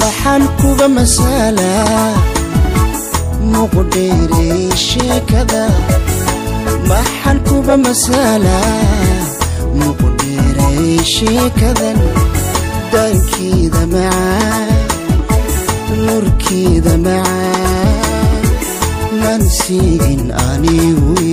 maxaan kuga masalaa muqdheerey sheekada maxaan kuga masalaa muqdheerey sheekadan daankeeda macaan nurkeeda macaan nan siigin anigu